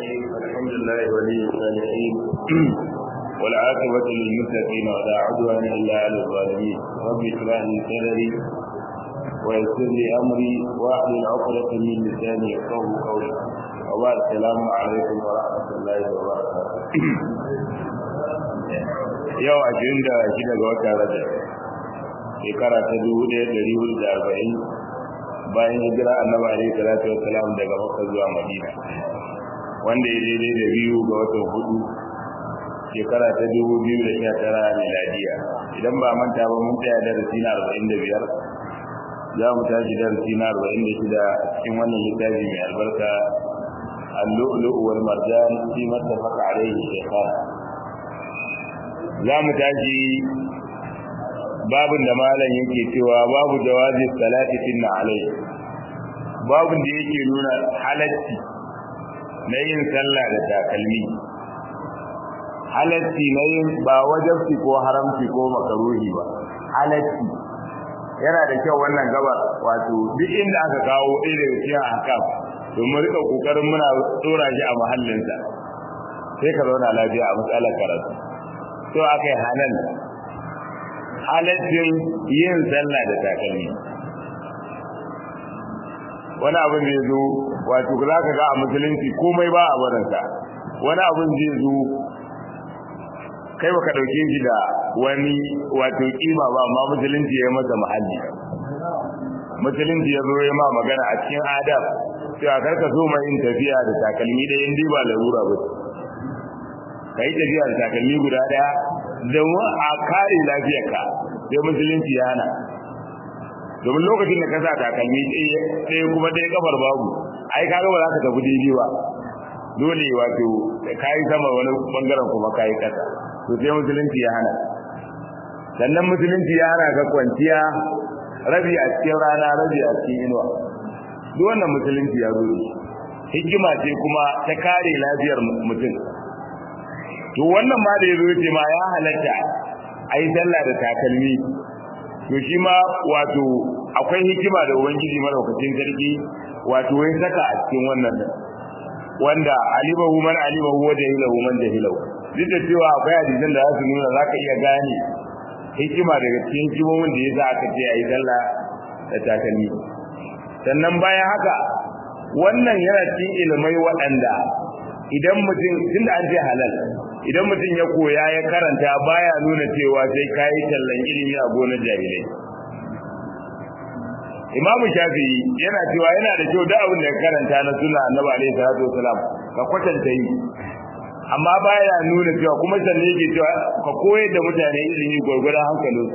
الرحيم الحمد لله ولي الصالحين والعاقبة للمتقين ولا عدوان إلا على الظالمين رب اشرح لي صدري ويسر لي أمري واحلل عقدة من لساني يفقهوا قولي وبعد السلام عليكم ورحمة الله وبركاته yau ashirin da shida ga watan rajab shekara ta dubu ɗaya ɗari hudu da arba'in bayan hijira annabi alaihi salatu wassalam daga makka zuwa madina wanda ya daidai da biyu ga watan hudu shekara ta dubu biyu da sha tara miladiya idan ba manta ba mun tsaya darasi na arba'in da biyar za mu tashi darasi na arba'in da shida a cikin wannan littafi mai albarka اللؤلؤ والمرجان فيما اتفق عليه الشيخان za mu tashi babin da malam yake cewa babu jawazi salati tinna alai babin da yake nuna halacci na yin sallah da takalmi halacci na yin ba wajabci ko haramci ko makaruhi ba halacci yana da kyau wannan gaba wato duk inda aka kawo ɗaya daga cikin ahkam domin rika kokarin muna tsora shi a mahallinsa sai ka zauna lafiya a matsalar karatu to aka yi halal halaccin yin sallah da takalmi wani abin zai zo wato za ka ga a musulunci komai ba a barinsa wani abin zai zo kai baka ɗauke shi da wani wato kima ba amma musulunci ya masa mahalli musulunci ya zo ya ma magana a cikin adab cewa karka so mai yin tafiya da takalmi ɗaya in ba larura ba ka yi tafiya da takalmi guda ɗaya domin a kare lafiyarka sai musulunci ya hana domin lokacin da ka sa takalmi ɗaya kuma ɗaya kafar babu ai kaga ba za ka tafi daidai ba dole wato ka yi sama wani bangaren kuma ka yi ƙasa to sai musulunci ya hana sannan musulunci ya hana ka kwanciya rabi a cikin rana rabi a cikin inuwa duk wannan musulunci ya zo hikima ce kuma ta kare lafiyar mutum to wannan ma da yazo yace ma ya halatta ai sallah da takalmi to shi ma wato akwai hikima da ubangiji madaukakin sarki wato wai saka a cikin wannan wanda alimahu man alimahu wa jahilahu man jahilahu duk da cewa akwai hadisan da za su nuna zaka iya gane hikima daga cikin hikimomin da yasa aka ce ai sallah da takalmi sannan bayan haka wannan yana cikin ilimai waɗanda idan mutum tunda an ce halal idan mutum ya koya ya karanta baya nuna cewa sai kayi tallan ilimi a gonar jahilai Imam Shafi'i yana cewa yana da kyau da abin da ka karanta na sunna Annabi alaihi salatu wasalam ka kwatanta yi amma baya nuna cewa kuma sanne yake cewa ka koyar da mutane ilimi gurgurdan hankalin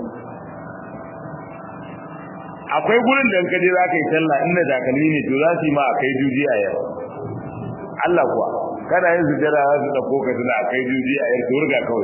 akwai gurin da kaje za ka yi sallah inda takalmi ne to za su yi ma a kai juji a yau Allah kuwa kana yin sujjada za su dauko ka tuna a kai juji a yau turga kawai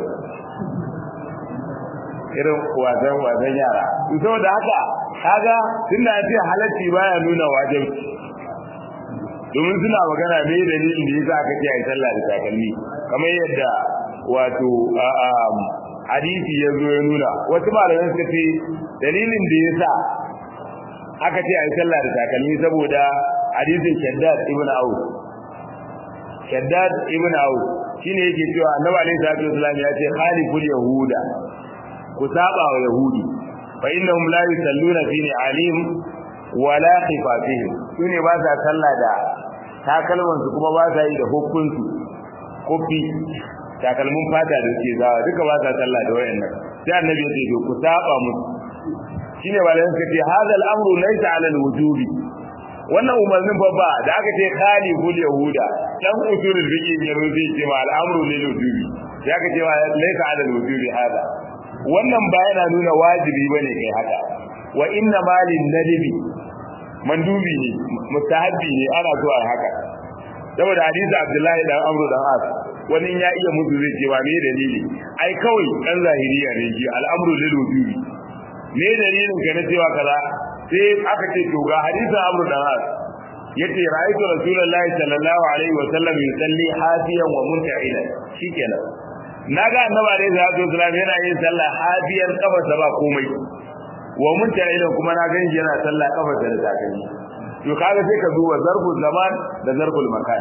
irin wasan wasan yara to saboda haka kaga tunda ya ce halacci baya nuna wajibi domin suna magana me dalilin da yasa aka ce ai sallah da takalmi kamar yadda wato hadisi ya zo ya nuna wasu malamai suka ce dalilin da yasa aka ce ai sallah da takalmi saboda hadisin Shaddad ibn Auf Shaddad ibn Auf shine yake cewa Annabi alaihi salatu wasallam ya ce khaliful yahuda ku saba wa yahudi fa innahum la yusalluna fi alim wala khifafihim sune ba sa sallah da takalman su kuma ba sa yi da hukun su kofi takalmin fata da suke zawa duka ba sa sallah da wayannan sai annabi ya ce ku saba musu shine malamin suka ce hadal amru laysa ala alwujubi wannan umarnin babba da aka ce khali hul yahuda dan usulul fiqh ne rubi ce ma al'amru lil wujubi ya ka ce ma laysa ala alwujubi hada wannan ba yana nuna wajibi bane kai haka wa inna malin nadbi mandubi ne mustahabbi ne ana so a haka saboda hadisi abdullahi dan amru dan as wani ya iya musu zai ce ba me dalili ai kawai dan zahiriya ne ji al'amru lil wujubi me dalilin ka na cewa kaza sai aka ce to ga hadisin Amr dan As yace ra'aytu rasulullahi sallallahu alaihi wa sallam yusalli hafiyan wa munta'ilan shikenan naga annabi alaihi salatu wasallam yana yin sallah hafiyan kafarsa ba komai wa munta'ilan kuma na ganshi yana sallah kafarsa da takalmi to kaga sai ka duba zarful zaman da zarful makan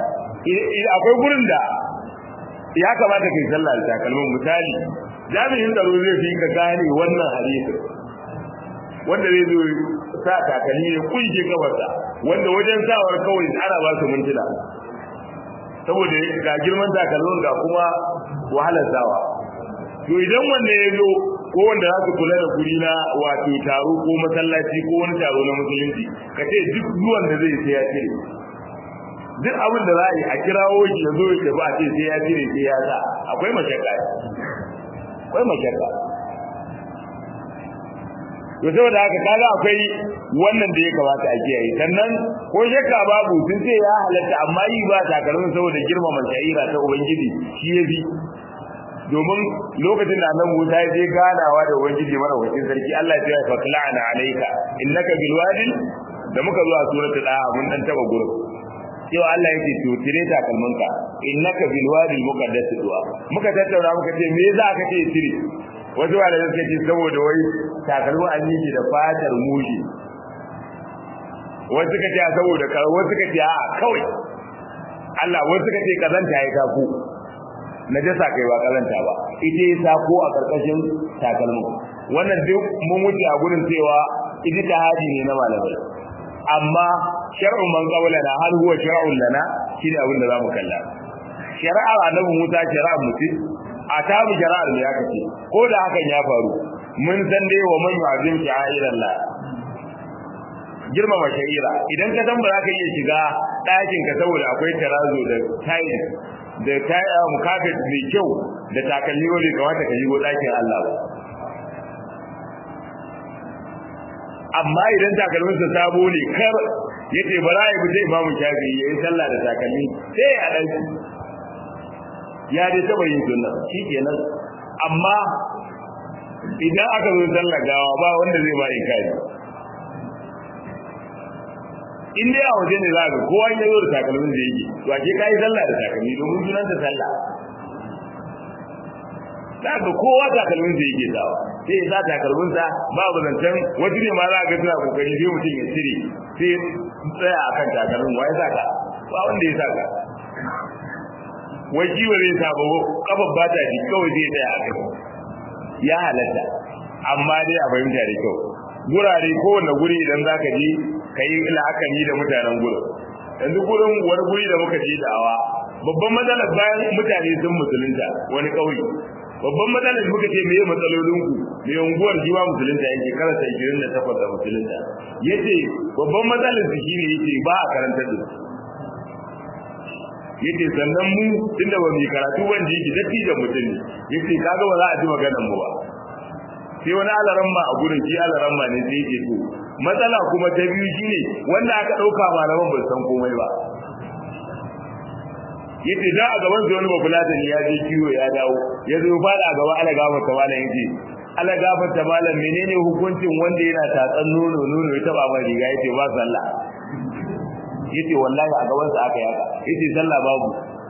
akwai gurin da ya kamata kai sallah da takalmin misali jami'in tsaro zai fi ka gane wannan hadisi wanda zai zo sa takalmi ya kunje gabarsa wanda wajen sawar kawai ana ba su mintuna saboda ga girman takalmin ga kuma wahalar sawa to idan wanda ya zo ko wanda za su kula da guri na wato taro ko masallaci ko wani taro na musulunci ka ce duk zuwan da zai sai ya cire duk abin da za a yi a kirawo shi ya zo ya ba ce sai ya cire sai ya sa akwai mashakka akwai mashakka to saboda haka kaga akwai wannan da ya kamata a kiyaye sannan ko shakka babu sun ce ya halatta amma yi ba takalmin saboda girmama sha'ira ta ubangiji shi ya fi domin lokacin da annabi Musa ya je ganawa da ubangiji mara wakil sarki Allah ya ce fa la'ana alayka innaka bil wadi da muka zo a suratul daha mun dan taba gurin cewa Allah yake to tire takalminka innaka bil wadi muqaddas du'a muka tattauna muka ce me za ka ce tire wasu ba da suka ce saboda wai takalmin an yi da fatar mushi wasu suka ce saboda ka wasu suka ce a kawai Allah wasu suka ce kazanta ya taku najasa kai ba kazanta ba ita ya sako a karkashin takalmin wannan duk mun wuce a gurin cewa ijtihadi ne na malamai amma shar'un man qawlana hal huwa shar'un lana shine abin da zamu kalla shari'ar annabi Musa shari'ar mutum a tabu shari'ar ne aka ce ko da hakan ya faru mun san dai wa man yu'azim sha'iran la girmama sha'ira idan ka san ba za ka iya shiga ɗakin ka saboda akwai tarazo da tiles da taya mukafet mai kyau da takalmi wanda kamata ka shigo ɗakin Allah ba amma idan takalmin sa sabo ne kar yace bara ya fita imamu shafi ya yi sallah da takalmi sai ya ɗauki ya dai taɓa yin sunna shikenan amma idan aka zo sallah gawa ba wanda zai ba inkari in dai a waje ne za ka kowa ya zo da takalmin da yake to ake kai sallah da takalmi domin sunan ta sallah za ka kowa takalmin da yake sawa sai ya sa takalmin sa babu zancen wasu ne ma za ka suna kokari sai mutum ya cire sai tsaya akan takalmin wa ya saka ba wanda ya saka wai kiwo zai sa ba kafar ba ta ji kawai zai tsaya a kai ya halatta amma dai a fahimta da kyau gurare kowane guri idan za ka je ka yi la'akari da mutanen gurin yanzu gurin wani guri da muka je da'awa babban matsalar bayan mutane sun musulunta wani ƙauye babban matsalar muka ce meye matsalolin ku mai unguwar jiwa musulunta yake karanta 28 da musulunta yace babban matsalar su shine yace ba a karanta da su yace sannan mu tunda ba mu karatu wanda yake dattijan mutum ne yace kaga ba za a ji maganar mu ba sai wani alaramma a gurin shi alaramma ne sai yake to matsala kuma ta biyu shine wanda aka dauka malaman ba san komai ba yace da a gaban wani bafulatani ya je kiwo ya dawo ya zo fada a gaba ala gafa ta malam yace ala gafa ta malam menene hukuncin wanda yana tatsan nono nono ya taba mai riga yace ba sallah yace wallahi a gaban sa aka yaka yace sallah babu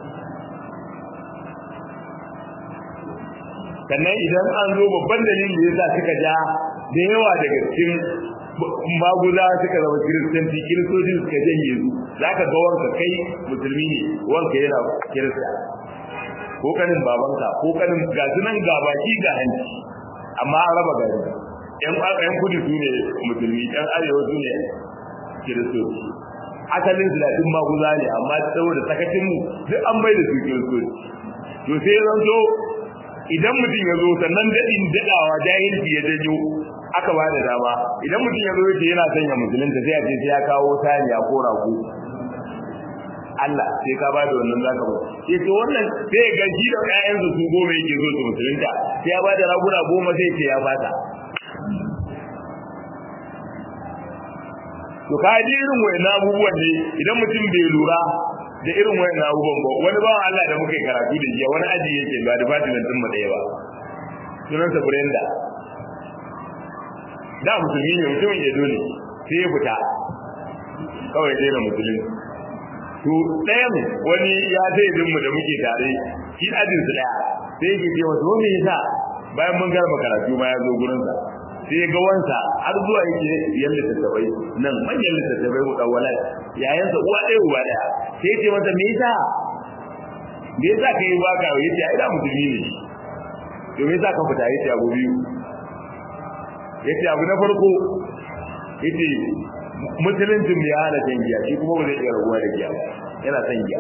sannan idan an zo babban dalilin da yasa suka ja da yawa daga cikin maguza suka zama kiristanci kiristoci suka janye su zaka ga wanka kai musulmi ne wanka yana kirista ko kanin babanka ko kanin ga sunan ga baki ga hanci amma an raba gari yan yan kudu su ne musulmi yan arewa su ne kiristoci asalin su da duk maguza ne amma saboda sakacin mu duk an bai da su kiristoci to sai zan zo idan mutum ya zo sannan daɗin daɗawa jahilci ya janyo aka ba da dama idan mutum ya zo yace yana sanya musulunta sai a ce sai ya kawo saniya ko rago Allah sai ka ba da wannan zaka ba sai to wannan sai ga shi da ƴaƴan su goma yake zo su musulunta sai ya ba da raguna goma sai ce ya fata to ka ji irin wayannan abubuwan ne idan mutum bai lura da irin wayan abubuwan ba wani bawan Allah da muke karatu da jiya wani aji yake ba da fatilan din mu daya ba sunan sa Brenda da musulmi ne mutumin ya dole sai ya fita kawai dai na musulmi to ɗayan wani ya zai din mu da muke tare shi ajin su daya sai yake ce masa wani yasa bayan mun garba karatu ma ya zo gurin sa sai ga wansa har zuwa yake yan littattafai nan manyan littattafai mu dawwala yayan sa uwa ɗaya uwa ɗaya sai ya ce masa me yasa da yasa ka yi baka yace ai da musulmi ne to me yasa ka fita yace abu biyu yace abu na farko yace musuluncin ya hana shan giya shi kuma ba zai iya rabuwa da giya ba yana son giya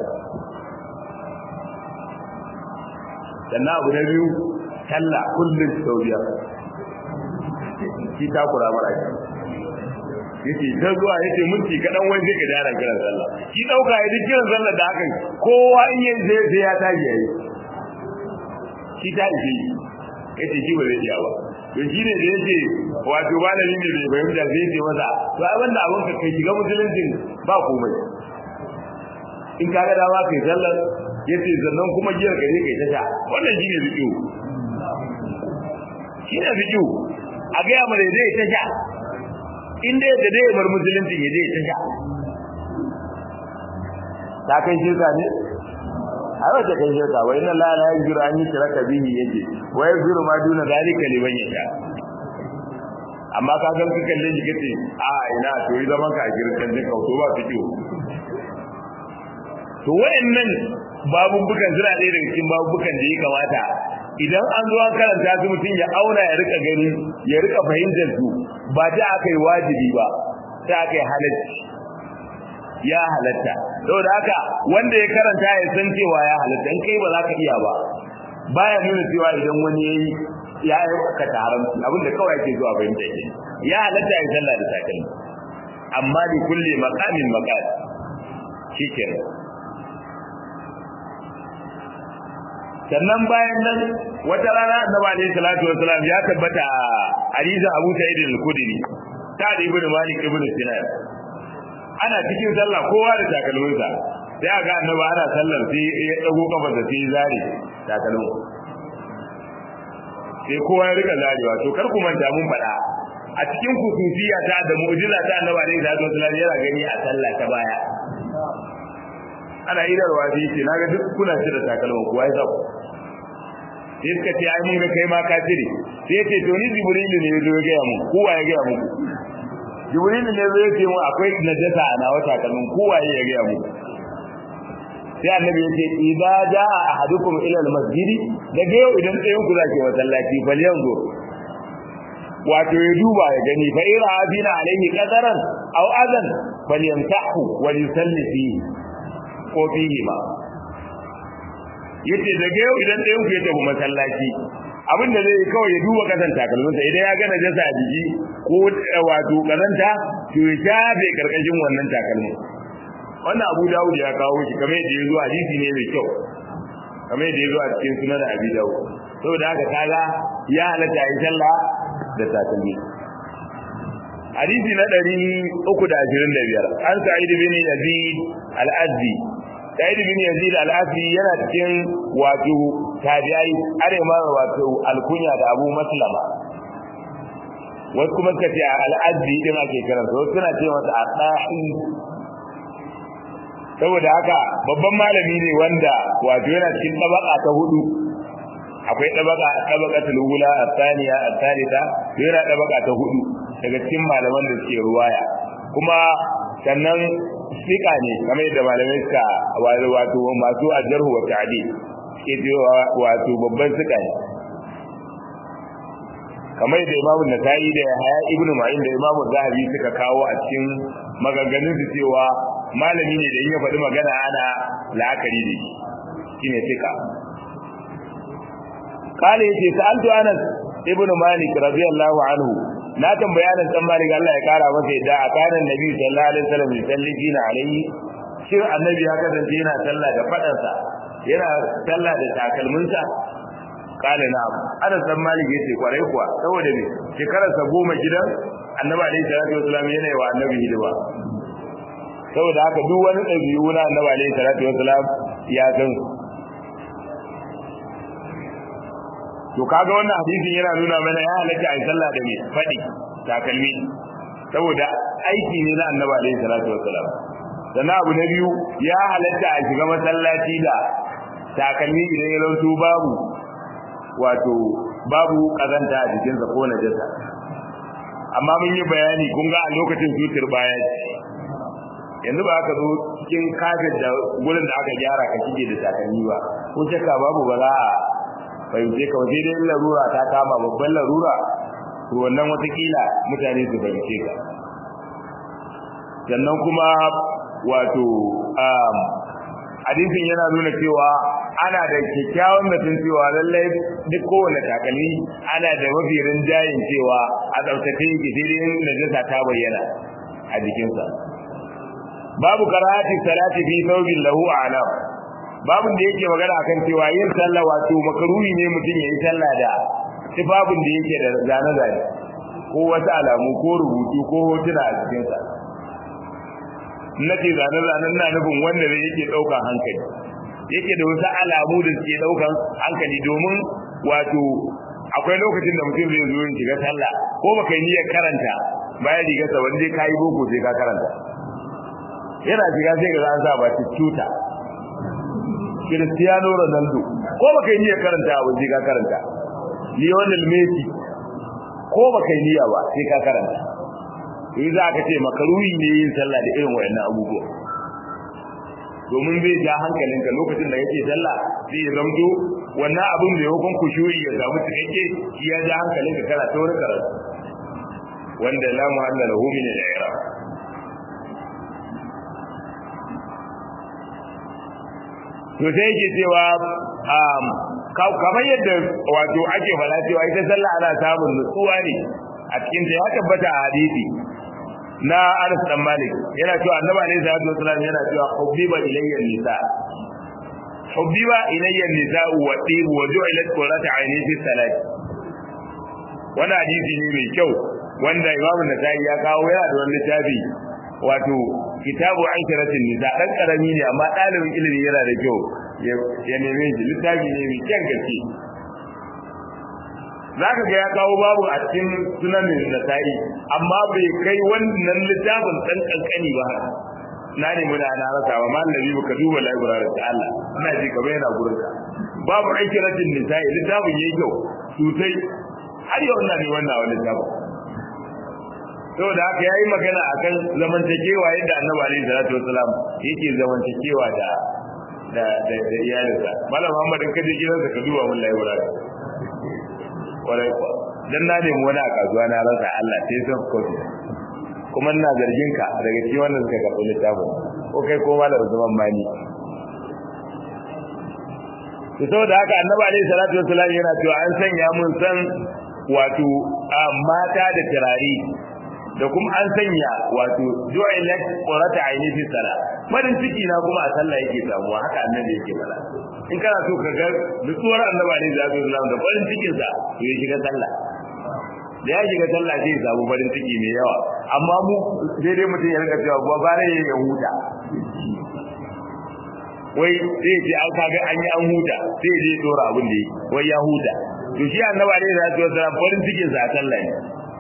sannan abu na biyu talla kullum sau biyar shi takura mara shi yace ta zuwa yace minti kadan wai sai ka dara kiran sallah shi dauka ya duk kiran sallah da hakan kowa in yin sai sai ya tashi yayi shi ta ishe yace shi ba zai iya ba to shi ne da yace wato malami ne bai fahimta sai yace masa to ai wannan abun ka kai shiga musuluncin ba komai in ka ga dama kai sallar yace sannan kuma giyar ka ne kai ta sha wannan shine zikiyu shine zikiyu a ga mu da zai ta sha in dai da dai bar musulunci ya je ta sha ta kai shirka ne a wata kai shirka wa inna la la yaghfiru an yushraka bihi yace wa yaghfiru ma duna zalika liman yasha amma ka san ka kalle shi kace a ina to yi zaman ka a girkan din kauto ba fito to wayannan babubukan suna ɗaya daga cikin babubukan da ya kamata idan an zo an karanta su mutum ya auna ya rika gani ya rika fahimtar su ba ta aka yi wajibi ba ta aka yi halacci ya halatta saboda haka wanda ya karanta ya san cewa ya halatta in kai ba za ka iya ba baya nuna cewa idan wani ya yi ya aikata haramci abinda kawai ke zuwa fahimta ke ya halatta ya sallah da takalmi amma da kulle makamin makal shikenan sannan bayan nan wata rana annabi alaihi salatu wasalam ya tabbata a hadisin Abu Sa'id al-Khudri ta da ibnu Malik ibn Sinan ana cikin sallah kowa da takalminsa sai aga annabi ana sallar sai ya dago kafa da sai zare takalmin sai kowa ya rika zarewa to kar ku manta mun faɗa a cikin kusufiya ta da mu'jiza ta annabi alaihi salatu wasalam yana gani a sallah ta baya ana idarwa sai ce naga duk kuna cire takalmin kuwa ya zaku sai suka ce ai mun ga kai ma ka cire sai ce to ni jibrilu ne yazo ya ga mu kowa ya ga mu jibrilu ne yazo ya ce mu akwai najasa a nawa takalmin kowa ya ga mu sai annabi ya ce idza jaa ahadukum ila almasjid daga yau idan tsayin ku zaki masallaci fal yanzu wato ya duba ya gani fa ira abina alaihi qadaran aw adan falyamtahu wa yusalli fihi ko fihi ma yace daga yau idan ɗayan ku ya tafi masallaci abin da zai kawai ya duba kasan takalminsa idan ya gana jasa a jiki ko wato karanta to ya shafe karkashin wannan takalmin wannan abu dawud ya kawo shi kamar yadda ya zo hadisi ne mai kyau kamar yadda ya zo a cikin sunan abi dawud saboda haka kaga ya halatta yi sallah da takalmi hadisi na ɗari uku da ashirin da biyar an sa'id bin yazid al-azdi sa'id bin yazid al-azdi yana cikin wato tabi'ai are ma wato alkunya da abu maslama wasu kuma suka ce al-azdi din ake kiransa wasu suna ce masa adahi saboda haka babban malami ne wanda wato yana cikin tabaka ta hudu akwai tabaka tabaqatul ula athaniya athalitha yana tabaka ta hudu daga cikin malaman da suke ruwaya kuma sannan sika ne kamar yadda malamai suka wato masu ajarhu wa ta'di ke cewa wato babban sika ne kamar yadda imamu nasa'i da haya ibnu ma'in da imamu zahabi suka kawo a cikin maganganun su cewa malami ne da in ya faɗi magana ana la'akari da shi shine sika kale yace sa'altu anas ibnu malik radiyallahu anhu na tambaya nan dan malik Allah ya kara masa yadda a kanan nabi sallallahu alaihi wasallam yusalli na alaihi shin annabi ya kasance yana sallah da fadansa yana sallah da takalminsa kale na anas dan malik yace kwarai kuwa saboda me shekararsa goma gidan annabi alaihi salatu wasallam yana yi wa annabi hidima saboda haka duk wani ɗabi'u na annabi alaihi salatu wasallam ya san to kaga wannan hadisin yana nuna mana ya halatta a sallah da mai fadi takalmi saboda aiki ne na annabi alaihi salatu wassalam sannan abu na biyu ya halatta a shiga masallaci da takalmi idan ya rautu babu wato babu kazanta a jikinsa ko najasa amma mun yi bayani kun ga a lokacin cutar baya yanzu ba ka zo cikin kafin da gurin da aka gyara ka shige da takalmi ba ko shakka babu ba za a fahimce ka sai dai larura ta kama babban larura to wannan watakila mutane su fahimce ka sannan kuma wato hadisin yana nuna cewa ana da kyakkyawan mutum cewa lallai duk kowane takalmi ana da mafi rinjayin cewa a tsaftace yake sai dai najasa ta bayyana a jikinsa babu karahati salati fi thawbin lahu a'lam babu da yake magana akan cewa yin sallah wato makaruhi ne mutum yayi sallah da tufafin da yake da zane zane ko wasu alamu ko rubutu ko hotuna a cikinsa nace zane zanen na nufin wanda ne yake daukan hankali yake da wasu alamu da suke daukan hankali domin wato akwai lokacin da mutum zai zo shiga sallah ko baka yi niyyar karanta bayan riga sa wanda kai boko sai ka karanta yana shiga sai ga an sa ba tuta Cristiano Ronaldo ko baka yi niyyar karanta ba sai ka karanta Lionel Messi ko baka yi niyya ba sai ka karanta in za ka ce makaruhi ne yin sallah da irin wayannan abubuwa domin zai ja hankalinka lokacin da kake sallah sai ya zamto wannan abin da yakon kushuri ya samu cikakke shi ya ja hankalinka kana ta wani karatu wanda la muhalla lahu min al-i'rab to sai yake cewa kamar yadda wato ake fara cewa ita sallah ana samun nutsuwa ne a cikin ta ya tabbata a hadisi na Anas dan Malik yana cewa Annabi alaihi salatu wasallam yana cewa hubbiba ilayya nisa hubbiba ilayya nisa wa tib wa ju'ilat qurratu ayni fi salati wannan hadisi ne mai kyau wanda Imam Nasa'i ya kawo yana da wani littafi wato kitabu aisharatin nisa dan karami ne amma dalibin ilimi yana da kyau ya neme shi littafi ne mai kyan gaske zaka ga ya kawo babu a cikin sunanin nasa'i amma bai kai wannan littafin dan kankani ba haka na ne muna na rasa ba mal nabi ka duba library ta Allah ina ji kamar yana gurin ka babu aisharatin nisa'i littafin yayi kyau sosai har yau ina ne wannan wani littafin saboda haka yayi magana akan zamantakewa yadda Annabi alaihi salatu wasalam yake zamantakewa da da da, da iyalinsa malam Muhammad in kaje gidansa ka duba mun library kwarai kwa dan na nemi wani a kasuwa na rasa Allah sai sun kofi kuma ina zargin ka daga cikin wannan suka karɓi littafin ko kai ko malam zaman mani to saboda haka Annabi alaihi salatu wasalam yana cewa an sanya mun san wato mata da turare da kuma an sanya wato ju'ilat qurata aini fi sala farin ciki na kuma a sallah yake samuwa haka annabi yake fara in kana so ka ga nutsuwar annabi alaihi salatu wasallam da farin cikin sa to ya shiga sallah da ya shiga sallah sai ya samu farin ciki mai yawa amma mu sai dai mutum ya rika cewa ba bare ya huta wai sai ce an kaga an yi an huta sai je dora abin da yi wai ya huta to shi annabi alaihi salatu wasallam farin cikin sa a sallah ne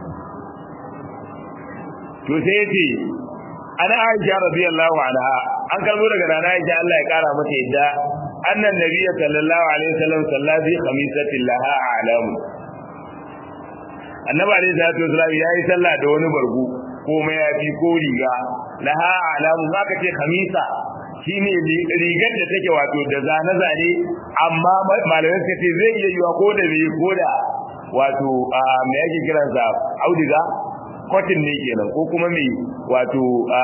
to sai yace ana Aisha radiyallahu anha an karbo daga nana Aisha Allah ya kara mata yadda annan nabiyyi sallallahu alaihi wasallam sallazi khamisatin laha a'lamu annabi alaihi salatu wasallam yayi sallah da wani bargu ko mayafi ko riga laha a'lamu zaka ce khamisa shine rigar da take wato da zane zane amma malamai suka ce zai iya yiwa ko da bai ko da wato me yake kiransa audiga cotton ne kenan ko kuma mai wato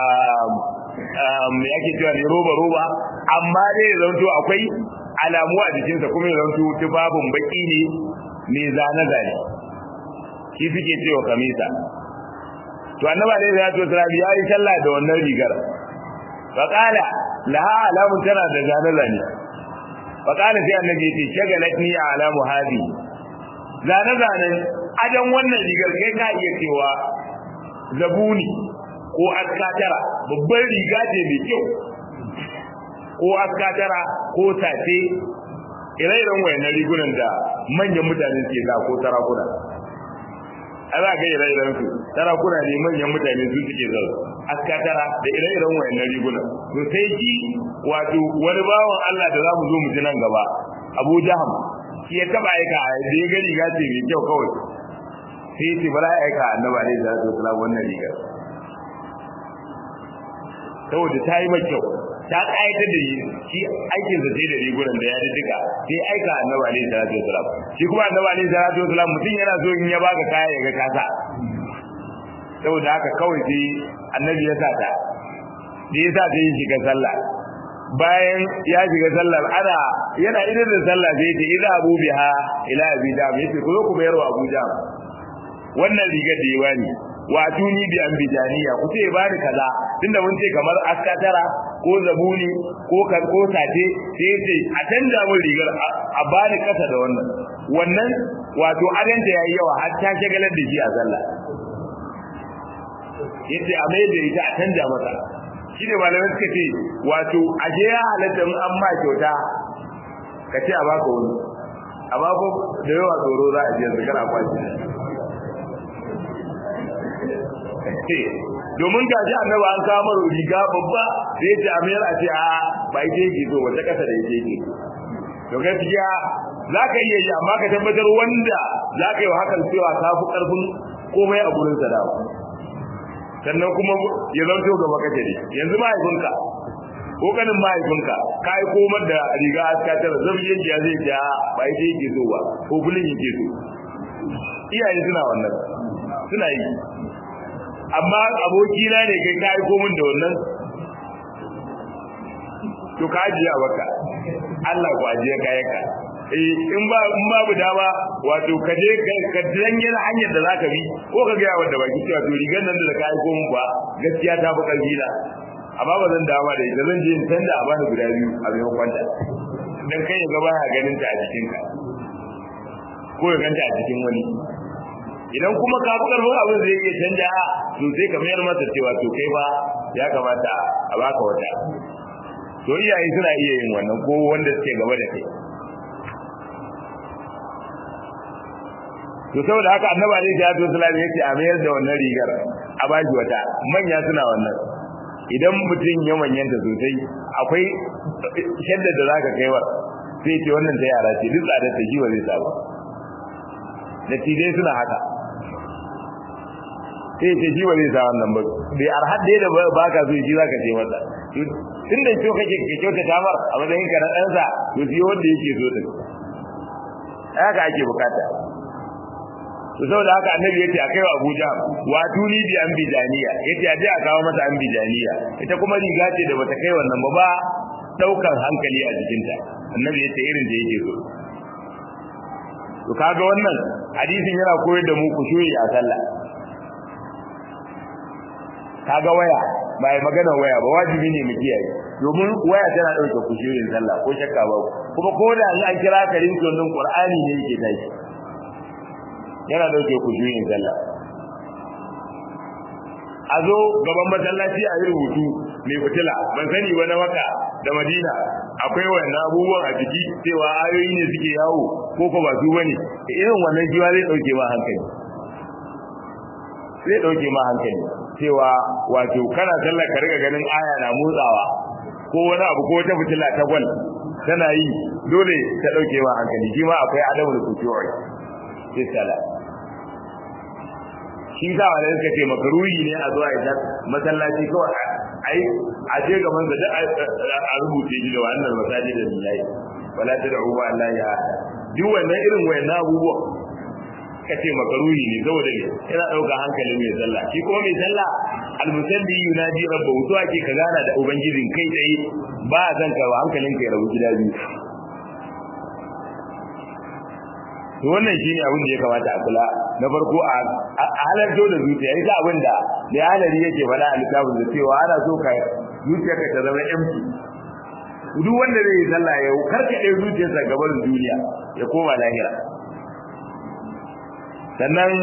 me yake cewa ne roba roba amma dai ya zanto akwai alamu a jikinsa kuma ya zanto tufafin baki ne mai zane zane shi suke cewa kamisa to annaba dai ya to sarabi ya yi sallah da wannan rigar fa qala laha alamun tana da zane zane fa qala sai annabi ya ce shagalatni alamu hadi zane zanen adan wannan rigar kai ka iya cewa zabuni ko askatara babban riga ce mai kyau ko askatara ko tace ire-iren wayannan rigunan da manyan mutane suke sa ko sarakuna a za ka ire-iren su sarakuna ne manyan mutane su suke zau askatara da ire-iren wayannan rigunan to sai shi wato wani bawan Allah da za mu zo mu ji nan gaba Abu Jaham shi ya taba aika da ya ga riga ce mai kyau kawai sai ya ce bara ya aika annabi alaihi salatu wasallam wannan rigar saboda ta yi mai kyau ta ƙayatar da shi shi aikin sa sai da rigunan da ya duka sai aika annabi alaihi salatu wasalam shi kuma annabi alaihi salatu wasalam mutum yana so in ya baka kaya ya ga kasa saboda haka kawai sai annabi ya sa ta da ya sa ta yi shiga sallah bayan ya shiga sallar ana yana idan da sallah sai ta idza abu biha ila abi dam yace ku zo ku bayar wa abu dam wannan rigar da ya bani wa tuni bi an bijaniya ku ce bani kaza tunda mun ce kamar askatara ko zabuni ko kan ko sace sai ce a canja mun rigar a bani kasa da wannan wannan wato adanta yayi yawa har ta shagalar da shi a sallah yace a mai da ita a canja masa shi ne malamai suka ce wato aje ya halatta in an ma kyauta ka ce a baka wani amma ko da yawa tsoro za a je yanzu kana kwaci domin ga ji annaba an kama riga babba da ya ce a mayar a ce a ba ita yake so wata kasa da ita yake to gaskiya za ka iya yi amma ka tabbatar wanda za ka yi wa hakan cewa ka fi karfin komai a gurin sadawa sannan kuma ya zanto gaba kace ne yanzu mahaifinka ko kanin mahaifinka ka yi komar da riga aska tara zabiyin ya zai ja ba ita yake so ba ko bulin yake so iyaye suna wannan suna yi amma abokina ne kai ka yi komin da wannan to ka ajiye a baka Allah ku ajiye kayanka eh in ba in babu dama wato ka je ka danye hanyar da zaka bi ko ka ga wanda baki cewa to rigar nan da ka aiko mun ba gaskiya ta fi karfi na amma ba zan dama da ita zan je in tanda a bani guda biyu a maimakon ta dan kai ya ga baya ganin ta a cikin ka ko ya ganta a cikin wani idan kuma ka fi karfin abin zai iya canja to sai ka mayar masa cewa to kai ba ya kamata a baka wata to iyaye suna iya yin wannan ko wanda suke gaba da kai to saboda haka annabi alaihi salatu wasallam yace a mayar da wannan rigar a bashi wata manya suna wannan idan mutum ya manyanta sosai akwai shaddar da zaka kaiwa sai ce wannan ta yara ce duk tsadar ta jiwa zai samu da tidai suna haka sai ce jiwa zai sa wannan ba bai arhad da baka so shi zaka ce masa tun da kyau kake ke kyauta tamar a matsayin ka na ɗansa to shi wanda yake so din haka ake bukata to saboda haka annabi yace a kai wa Abuja wa tuni bi an bijaniya yace a je a kawo mata an bijaniya ita kuma riga ce da bata kai wannan ba ba daukar hankali a jikinta annabi yace irin da yake so to kaga wannan hadisin yana koyar da mu kushuyi a sallah kaga waya ba yi magana waya ba wajibi ne mu kiyaye domin waya tana dauke kushuyin sallah ko shakka ba kuma ko da an kira karin sunan Qur'ani ne yake tashi yana dauke kushuyin sallah a zo gaban masallaci a yi rubutu mai fitila ban sani ba na waka da madina akwai wannan abubuwan a jiki cewa ayoyi ne suke yawo ko ko ba su bane irin wannan jiwa zai dauke ma hankali zai dauke ma hankali cewa wato kana sallar ka riga ganin aya na motsawa ko wani abu ko wata fitila ta gwal tana yi dole ta dauke ma hankali shi ma akwai adabul kushu'i fi salat shi sa wanda suka ce makaruhi ne a zuwa idan masallaci kawai ai a je gaban da a rubuce shi da wannan masajid da lillahi wala tad'u ma Allah ya duk wannan irin wayannan abubuwa kace makaruhi ne saboda ne yana dauka hankalin mai sallah shi kuma mai sallah almusalli yunadi rabbahu to ake ka gana da ubangijin kai tsaye ba zan ka hankalin ka ya rabu gida biyu to wannan shine abin da ya kamata a kula na farko a halarto da zuciya ita abin da da halari yake faɗa a littafin da cewa ana so ka zuciyarka ta zama empty duk wanda zai yi sallah ya karkaɗe zuciyarsa gaban duniya ya koma lahira sannan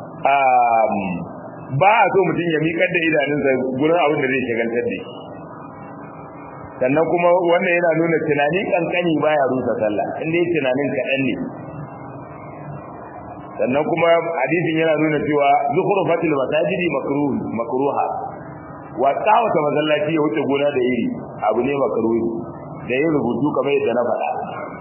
ba a so mutum ya miƙar da idanunsa gurin abin da zai shagaltar da shi sannan kuma wannan yana nuna tunani kankani baya rusa sallah inda yi tunanin kaɗan ne sannan kuma hadisin yana nuna cewa zuhuru fatil masajidi makruh makruha wa tawata masallaci ya wuce gona da iri abu ne makruhi da yin rubutu kamar yadda na faɗa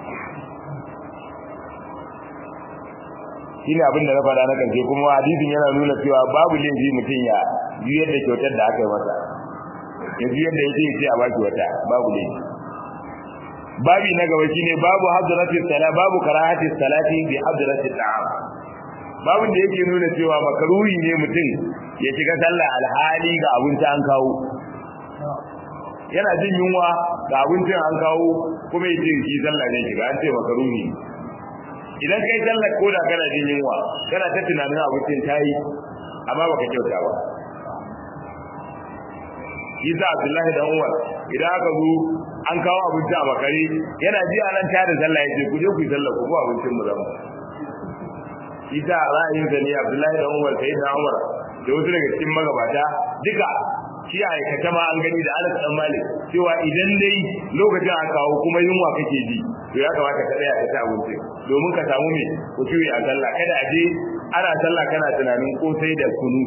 shine abin da na faɗa na karshe kuma hadisin yana nuna cewa babu laifi mutum ya juyar da kyautar da aka yi masa yanzu yadda yake ce a baki wata babu ne babi na gaba shine babu hadratis sala babu karahatis salati bi hadratis ta'am babin da yake nuna cewa makaruhi ne mutum ya shiga sallah alhali ga abinci an kawo yana jin yunwa ga abincin an kawo kuma ya ce shi sallah ne shiga an ce makaruhi idan kai sallah ko da kana jin yunwa kana ta tunanin abincin tayi amma baka kyauta ba Isa Abdullahi da Umar idan aka zo an kawo abinci a bakare yana ji anan ta da sallah yace ku je ku yi sallah ku abincin mu zama Isa ra'ayin da ne Abdullahi da Umar sai da Umar da wasu daga cikin magabata duka shi a aikata ma an gani da Anas dan Malik cewa idan dai lokacin an kawo kuma yunwa kake ji to ya kamata ka tsaya ka ci abinci domin ka samu me ku ci a sallah kada a je ana sallah kana tunanin kosai da kunu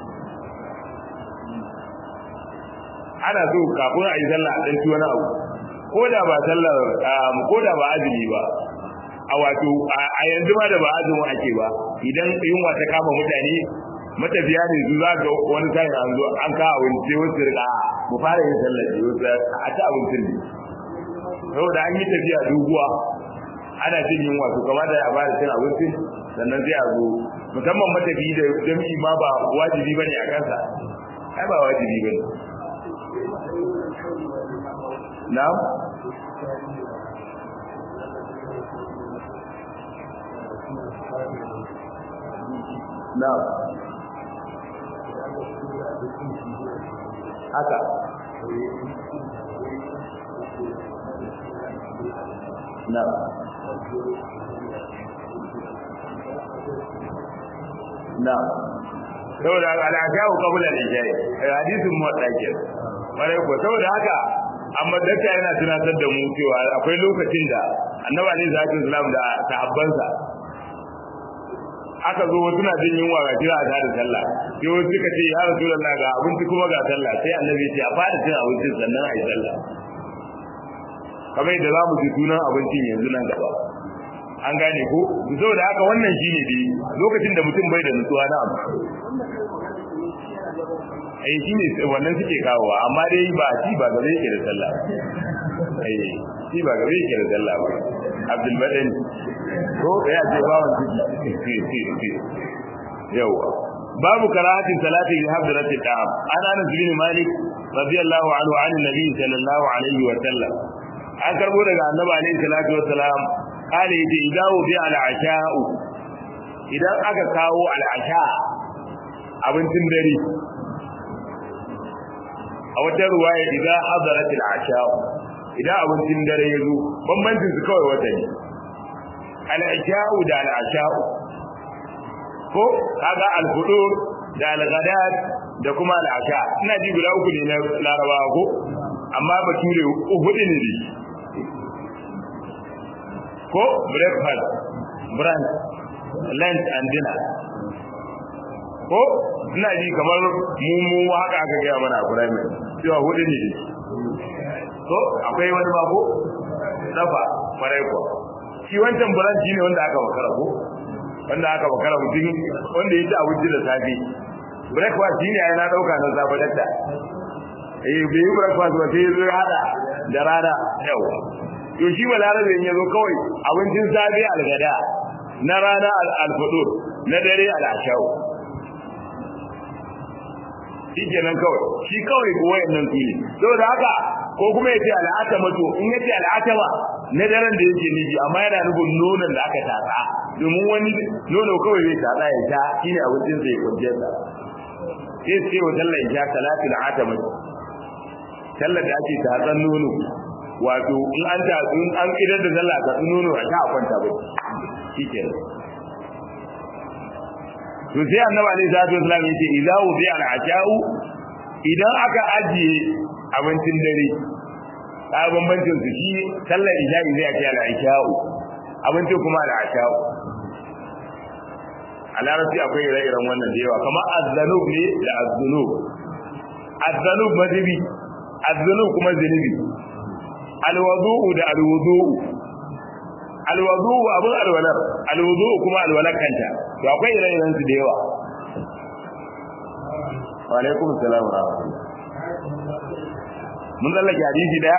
ana so kafin a yi sallah a ɗanci wani abu ko da ba sallar ko da ba azumi ba a wato a yanzu ma da ba azumin ake ba idan yunwa ta kama mutane matafiya ne su za ga wani kayan an zo an kawo abinci wasu rika mu fara yin sallar ne wasu a ci abincin ne saboda an yi tafiya doguwa ana jin yunwa to kamata a fara cin abincin sannan sai a zo musamman matafi da jami'i ma ba wajibi bane a kansa ai ba wajibi bane na'am na'am haka na'am na'am saboda al'adawu qabla al-ijai hadisin muwaddake bare ko saboda haka amma dakka yana tunatar da mu cewa akwai lokacin da annabi alaihi salatu wasalam da sahabbansa aka zo suna jin yunwa ga jira ta da sallah sai wasu suka ce ya rasulullah ga abinci kuma ga sallah sai annabi ya ce a fara cin abincin sannan a yi sallah kamar yadda za mu ji sunan abincin yanzu nan gaba an gane ko saboda haka wannan shine dai lokacin da mutum bai da nutsuwa na abu eh shine wannan suke kawowa amma dai ba shi ba gare yake da sallah eh shi ba gare yake da sallah ba Abdul Badan ko ya ce bawon ciki yawa babu karahatin salati bi hadrati ta'am ana Anas bin Malik radiyallahu anhu an nabi sallallahu alaihi wa sallam an karbo daga annabi alaihi salatu wa salam kale yace idawu bi al-asha'u idan aka kawo al-asha abincin dare a wata ruwaya idan hadarat al-asha'u idan abincin dare ya zo bambancin su kawai wata ne al-asha'u da al-asha'u ko kaga al-fudur da al-ghadat da kuma al-asha ina ji guda uku ne na larabawa ko amma bature hudu ne dai ko breakfast brunch lunch and dinner ko ina ji kamar mu mu haka aka gaya mana a primary cewa hudu ne ko akwai wani ba ko dafa farai ko shi wancan brunch ne wanda aka makara ko wanda aka makara mutum wanda ya ci abinci da safe breakfast shi ne ai na dauka na safe dadda eh bai yi breakfast ba sai ya zo ya hada da rana yawa to shi balarabe in yazo kawai abincin safe algada na rana alfudur na dare al'ashau shi kenan kawai shi kawai ko wayannan su ne saboda haka ko kuma yace al'atama to in yace al'atama na daren da yake nufi amma yana nufin nonon da aka tatsa domin wani nono kawai zai tatsa ya sha shine abincin sai kwanciyar sa sai sai wa sallar isha salatul atama sallar da ake tatsan nono wato in an ta in an idar da sallah ta nono a ta kwanta ba shikenan to sai annabi alaihi salatu wasallam yace idza wudi al asha'u idan aka ajiye abincin dare a bambancin su shi sallar isha'i zai ake al asha'u abincin kuma al asha'u a larabci akwai ire-iren wannan da yawa kamar azzanub ne da azzunub azzanub mazibi azzunub kuma zunubi alwadu'u da alwudu'u alwadu'u abun alwalar alwudu'u kuma alwalar kanta to akwai ire-iren su da yawa wa alaikum assalam wa rahmatullah mun tsallake hadisi daya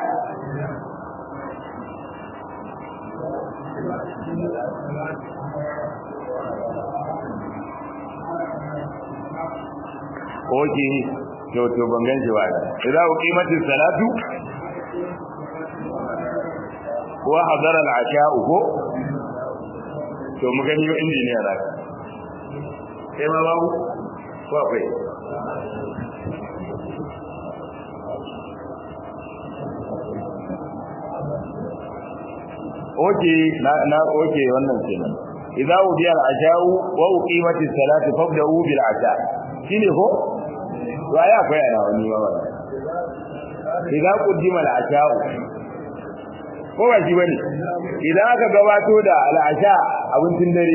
oke to to ban gan shi ba idan uqimati salatu wa hadara al-asha'u ko to mu gani yo injiniya da sai ma babu ko akwai oke na na oke wannan kenan idza ubiya al-asha'u wa uqimati salatu fabda'u bil asha shine ko to ai akwai ana wani ba wannan idza qaddima al-asha'u ko ba shi bane idan aka gabato da al-asha abincin dare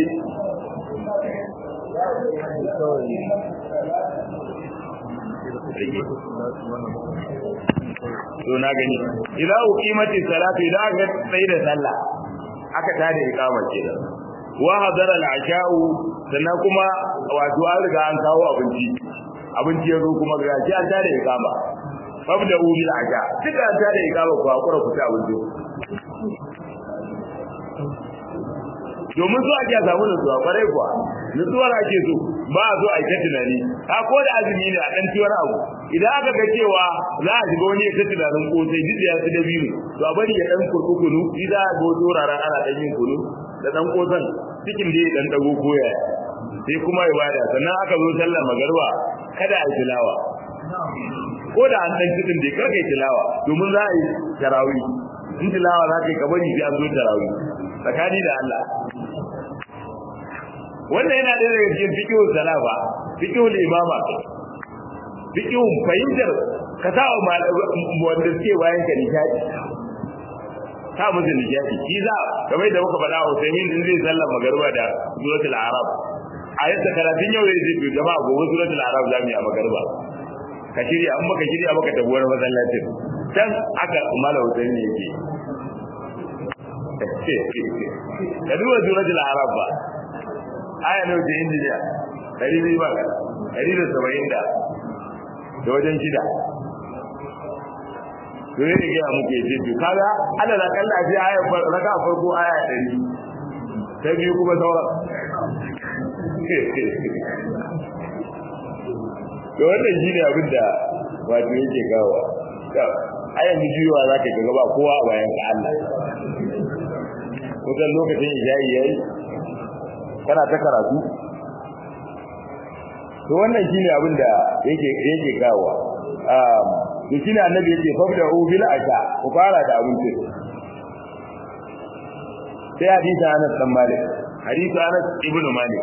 to na gani idan uqimati salatu idan aka tsaye da sallah aka tada iqama kenan wa hadara al-asha'u sannan kuma wato an riga an kawo abinci abinci yazo kuma ga shi an tada iqama fabda bil asha duka an tada iqama ku hakura ku ta abinci domin su ake samu nutsuwa kwarai kuwa nutsuwar ake so ba a so a yi ta tunani a ko da azumi ne a ɗan ciwar abu idan aka ga cewa za a shiga wani ya ta tunanin kosai duk da ya fi dabino to a bari ya ɗan kurku kunu shi za a go wuraren ana ɗan yin kunu da ɗan kosan cikin da ya ɗan ɗago koya sai kuma ibada sannan aka zo sallar magarba kada a yi tilawa ko da an ɗan cikin da kar ka yi tilawa domin za a yi tarawih in tilawa za ka yi ka bari sai an zo tarawih tsakani da Allah wannan yana da daga cikin fiqhul salafa fiqhul imama fiqhul fahimtar ka sa wa wanda suke bayan ka nishadi sa musu nishadi shi za kamar da muka faɗa Usaimin din zai sallar magariba da suratul arab ayat karatun yau zai ce jama'a gobe suratul arab zamu yi a magariba ka shirya an baka shirya baka tafi wani masallacin can aka mala Usaimin yake ka duba suratul arab ba aya ne wajen injiniya ɗari biyu ba ɗari da saba'in da da wajen shida to ne da gaya muke ce to kaga ana da kalla ce aya raka farko aya ɗari ta biyu kuma sauran to wannan shi ne abin da wato yake kawo a yanzu juyawa za ka gaba kowa a bayan ka Allah kusan lokacin ijayi yayi kana ta karatu to wannan shine abin da yake yake kawo um to shine annabi yake fabda bil asha ku fara da abinci sai hadisi Anas dan Malik hadisi Anas ibn Malik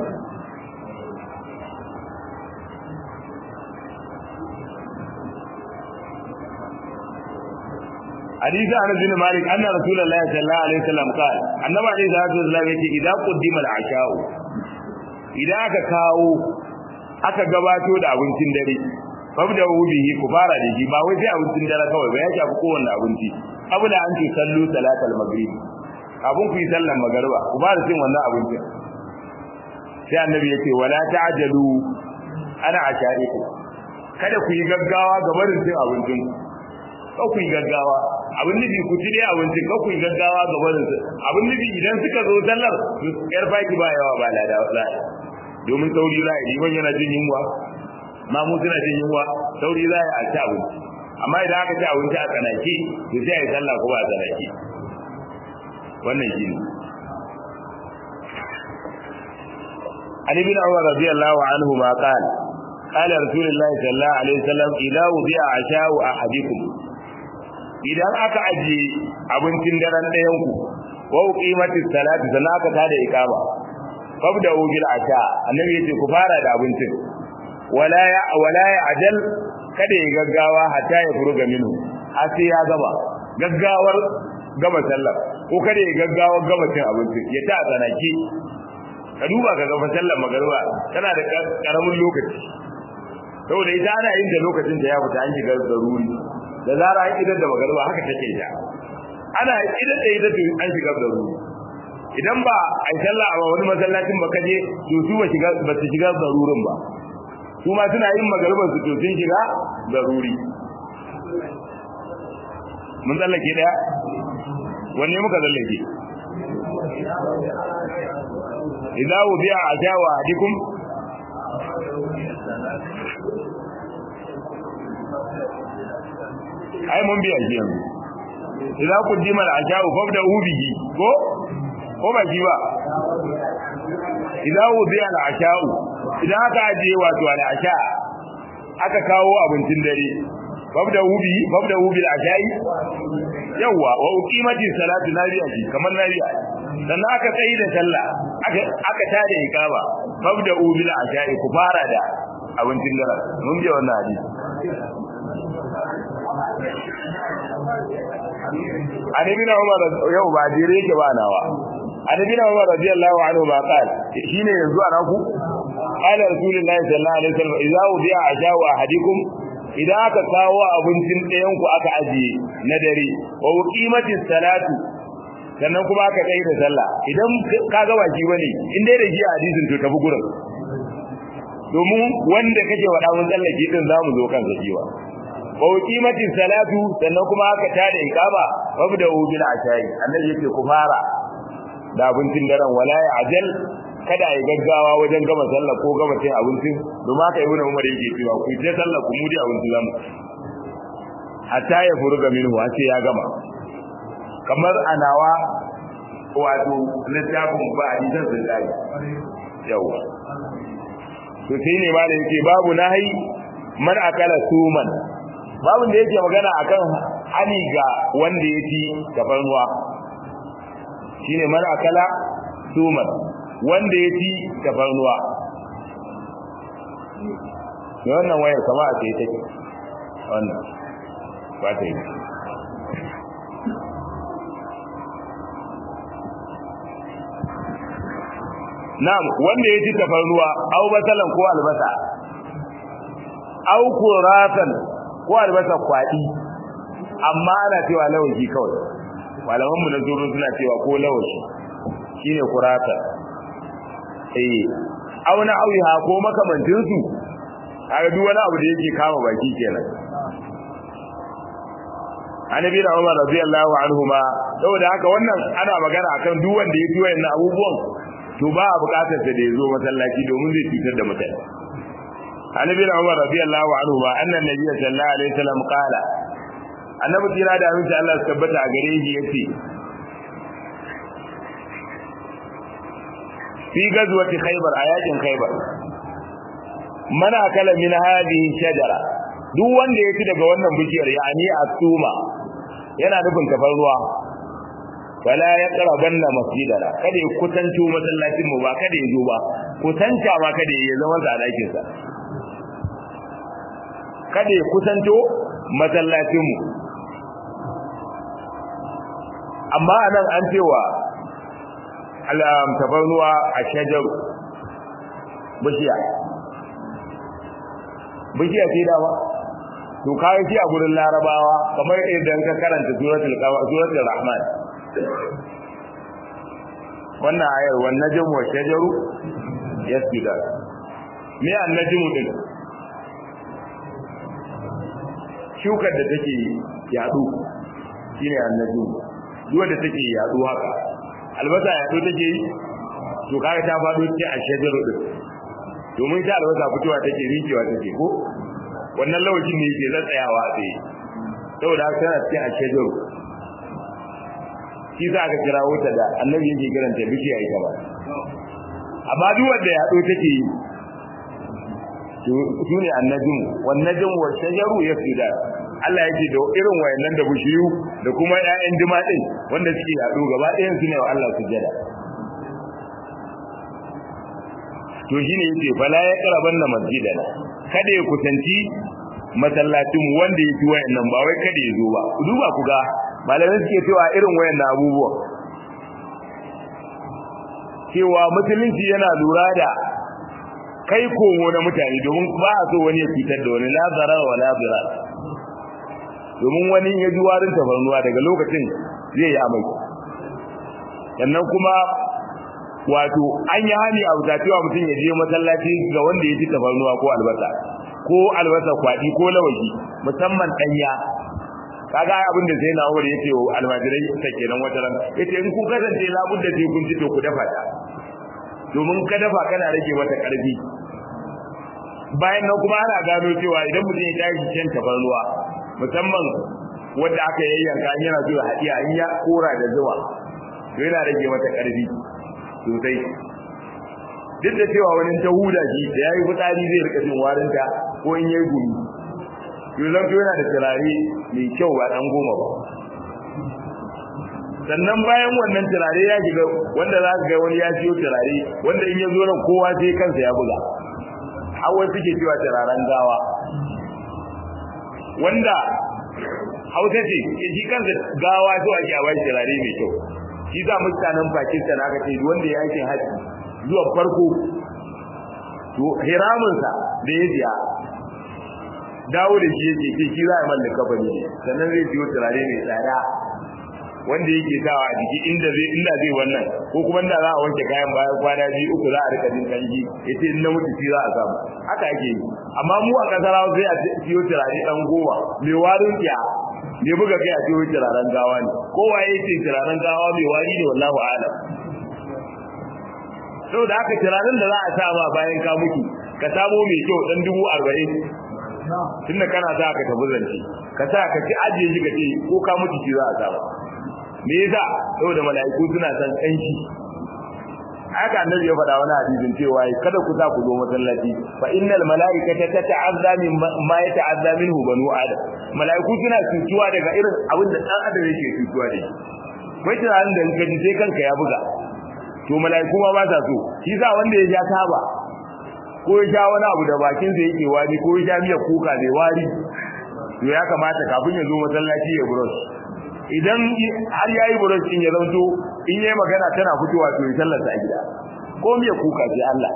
حديث أنس بن مالك أن رسول الله صلى الله عليه وسلم قال النبي عليه الصلاة والسلام يقول إذا قدم العشاء إذا aka kawo aka gabato da abincin dare fabda bihi ku fara da shi ba wai sai abincin dare kawai ba ya shafi kowanne abinci abu da an ce sallu salatal maghrib abun ku yi sallan magariba ku fara cin wannan abincin sai annabi yake wala ta'jalu ana ashariku kada ku yi gaggawa ga barin cin abincin ku ku yi gaggawa abin nufi ku ci dai abinci ka ku yi gaggawa ga barin su abin nufi idan suka zo sallar su yar baki ba yawa ba lada wala domin sauri za a yi liman yana jin yunwa mamu suna jin yunwa sauri za a ci abinci amma idan aka ci abinci a tsanaki to sai a yi sallah ko ba a tsanaki wannan shi ne عن ابن عمر رضي الله عنهما قال قال رسول الله صلى الله عليه وسلم إذا وضع عشاء أحدكم idan aka aje abincin daren ɗayan ku wa uqimati salati sannan aka tada iqama fabda bil asha annabi yace ku fara da abincin wala ya wala ya ajal kada ya gaggawa hatta ya furuga minu har sai ya gaba gaggawar gaba sallar ko kada ya gaggawa gaba cin abinci ya ta tsanaki ka duba ka gaba sallar magariba tana da karamin lokaci saboda ita ana yin da lokacin da ya fita an shiga zaruri da zara an idar da magariba haka take ita ana idar da ita to an shiga zaruri idan ba a yi sallah a wani masallacin ba kaje to su ba shiga ba su shiga zarurin ba su ma suna yin magariban su to sun shiga zaruri mun tsallake daya wanne muka tsallake idza wudi'a ajawa hadikum ai mun biya shi yanzu idza qaddima al-asha'u fabda'u bihi ko ko ba shi ba idza wudi'a al-asha'u idan aka ajiye wato al-asha aka kawo abincin dare fabda'u bihi fabda'u bil asha'i yawa wa uqimati salatu nabiya shi kamar nabiya sannan aka tsayi da sallah aka aka tada iqama fabda'u bil asha'i ku fara da abincin dare mun biya wannan hadisi an ibn umar yau ba dire yake ba nawa an ibn umar radiyallahu anhu ba qal shine yanzu ana ku qala rasulullahi sallallahu alaihi wasallam idza udiya ajaw ahadikum idan aka kawo abincin ɗayan ku aka ajiye na dare wa qimatis salatu sannan kuma aka kai da sallah idan ka ga baki bane in dai da shi hadisin to tafi gurin domin wanda kake wada mun tsallake din zamu zo kan zakiwa wa qimatis salatu sannan kuma aka tada iqama wabda bil ashayi annabi yake ku fara da abincin daren wala ya ajal kada ai gaggawa wajen gama sallah ko gama cin abincin domin haka ibnu umar yake cewa ku je sallah ku mudi abincin zamu hatta ya furuga minhu sai ya gama kamar anawa wato littafin ba hadisan sun dai yawa to sai ne malam yake babu nahi man akala suman babin da yake magana akan hani ga wanda ya ci gafarnuwa shine man akala suman wanda ya ci gafarnuwa ne wannan wayar kama a tsaye take wannan ba ta yi na'am wanda ya ci tafarnuwa au basalan ko albasa au kuratan ko albasa kwadi amma ana cewa lawashi kawai malaman mu na zuru suna cewa ko lawashi shine kurata eh auna auha ko makamantin su kaga duk wani abu da yake kama baki kenan annabi da Umar radiyallahu anhuma saboda haka wannan ana magana akan duk wanda ya tuwa yana abubuwan to ba a bukatar sa da yazo masallaci domin zai cutar da mutane annabi da Umar radiyallahu anhuma annan nabi sallallahu alaihi wasallam qala annabi tira da aminci Allah su tabbata a gare shi yace fi gazwati khaybar ayatin khaybar mana kala min hadhihi shajara duk wanda ya ci daga wannan bishiyar yani asuma yana nufin tafarruwa wala ya qarabanna masjidana kada ya kutanto masallacin mu ba kada ya zo ba kutanta ma kada ya zama sa dakin sa kada ya kusanto masallacin mu amma anan an cewa alam tafarruwa a shajaru bishiya bishiya ce dama to kai shi a gurin larabawa kamar idan ka karanta suratul suratul rahman wannan ayar wan najmu wa shajaru yasjudan me an najmu din shukar da take yadu shine an najmu duwa da take yadu haka albasa yadu take yi to kaga ta fado ce a shajaru din domin ta albasa fitowa take rikewa take ko wannan lawacin ne yake tsayawa a tsaye saboda haka tana cikin ashajaru shi za ka kira wuta da annabi yake kiranta bishiya ita ba amma duk wanda ya do take yi su ne annajin wannajin wa shajaru ya fida Allah yake da irin wayannan da bishiyu da kuma ƴaƴan jima din wanda suke yaɗo gaba ɗayan su ne wa Allah sujada to shine yace fala ya karaban na masjidana kada ya kusanci masallacin wanda yake wayannan ba wai kada ya zo ba ku duba ku ga malamai suke cewa irin wayannan abubuwa cewa musulunci yana lura da kai komo na mutane domin ba a so wani ya fitar da wani la zarar wa la zirar domin wani ya ji warin tafarnuwa daga lokacin zai yi amai sannan kuma wato an yi hani a wuta cewa mutum ya je masallaci ga wanda ya ci tafarnuwa ko albasa ko albasa kwaɗi ko lawashi musamman ɗanya kaga abin da sai na wuri yace almajirai ta kenan wata ran yace in kun kasance labudda sai kun ci to ku dafa ta domin ka dafa kana rage mata karfi bayan nan kuma ana gano cewa idan mutum ya tashi shan tafarnuwa musamman wanda aka yayyanka in yana so ya haɗiya in ya kora da zuwa to yana rage mata karfi sosai duk da cewa wani ta huda shi da yayi fitsari zai rika jin warinta ko in yayi gumi to zan to yana da turare mai kyau ba dan goma ba sannan bayan wannan turare ya shiga wanda za ka ga wani ya siyo turare wanda in ya zo nan kowa sai kansa ya buga hawa suke cewa turaren gawa wanda hausa ce shi kansa gawa to ake a bai turare mai kyau shi za mutanen Pakistan aka ce wanda ya yake haji zuwa farko to hiraminsa da ya biya dawo da shi yake ce shi za a mallaka bane sannan zai siyo turare mai tsada wanda yake sawa a jiki inda zai inda zai wannan ko kuma inda za a wanke kayan bayan kwana biyu uku za a rika jin kanji yace in na mutu shi za a samu haka ake yi amma mu a kasar Hausa sai a siyo turare dan goma mai warin kiya ne buga kai a siyo turaren gawa ne kowa yace turaren gawa mai wari ne wallahi a'lam saboda haka turaren da za a sa ma bayan ka mutu ka samo mai kyau dan dubu arba'in tunda kana sa ka tafi zance ka sa ka ci ajiye shi ka ce ko ka mutu shi za a sa me yasa saboda mala'iku suna san kanshi haka annabi ya faɗa wani hadisin cewa kada ku sa ku zo masallaci fa innal mala'ikata tata'azza min ma yata'azza minhu banu adam mala'iku suna cutuwa daga irin abin da dan adam yake cutuwa da shi kai tunanin da ka ji sai kanka ya buga to mala'iku ma ba sa so shi sa wanda ya ja taba ko ya sha wani abu da bakin sa yake wani ko ya sha miyar kuka mai wari to ya kamata kafin ya zo masallaci ya brush idan har yayi brush din ya zanto in yayi magana tana fitowa to ya sallata a gida ko miyar kuka sai Allah